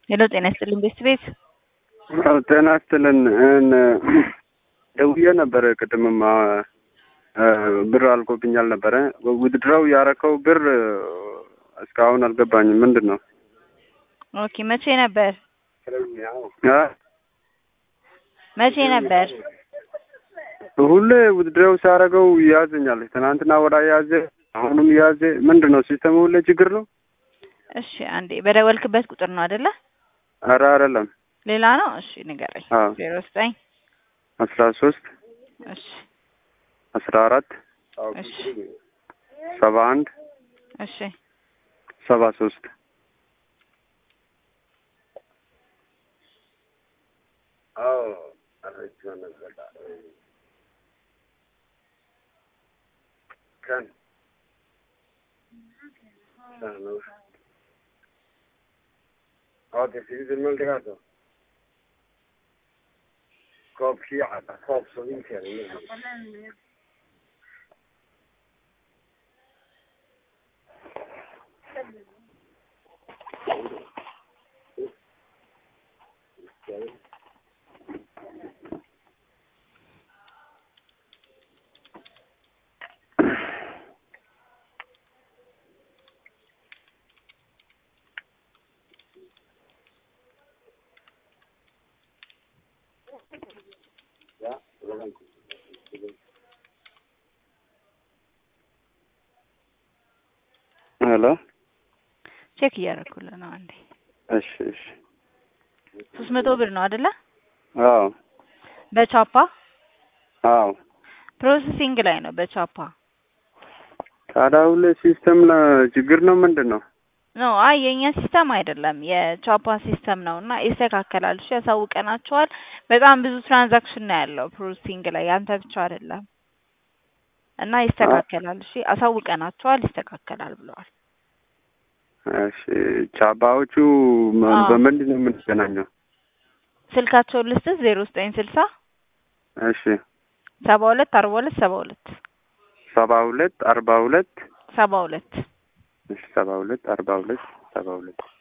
ሄሎ ጤና ይስጥልኝ ቤስት ቤት አዎ ጤና ይስጥልን። ደውዬ ነበረ ቅድምም ብር አልቆብኛል ነበረ። ውድድረው ያረከው ብር እስካሁን አልገባኝም። ምንድን ነው? ኦኬ መቼ ነበር አ? መቼ ነበር? ሁሌ ውድድረው ሲያደርገው ያዘኛል። ትናንትና ወዳ ያዘ፣ አሁንም ያዘ። ምንድን ነው ሲስተሙ? ሁሌ ችግር ነው። እሺ አንዴ በደወልክበት ቁጥር ነው አይደለ? ኧረ አይደለም። ሌላ ነው። እሺ ንገረኝ። አዎ ዜሮ ዘጠኝ አስራ ሶስት እሺ አስራ አራት እሺ ሰባ አንድ እሺ ሰባ ሶስት ሄሎ ቼክ እያደረኩልህ ነው። አንዴ እሺ እሺ ሶስት መቶ ብር ነው አይደለ? አዎ በቻፓ አዎ ፕሮሰሲንግ ላይ ነው በቻፓ ታዲያ ሁሌ ሲስተም ችግር ነው ምንድን ነው? ኖ አይ የእኛ ሲስተም አይደለም የቻፓ ሲስተም ነው እና ይስተካከላል። እሺ ያሳውቀናቸዋል። በጣም ብዙ ትራንዛክሽን ነው ያለው ፕሮሰሲንግ ላይ ያንተ ብቻ አይደለም እና ይስተካከላል። እሺ አሳውቀናቸዋል፣ ይስተካከላል ብለዋል። እሺ ቻባዎቹ ም- አዎ። በምንድን ነው የምንገናኘው? ስልካቸውን ልስጥህ ዜሮ ዘጠኝ ስልሳ እሺ ሰባ ሁለት አርባ ሁለት ሰባ ሁለት ሰባ ሁለት አርባ ሁለት ሰባ ሁለት እሺ ሰባ ሁለት አርባ ሁለት ሰባ ሁለት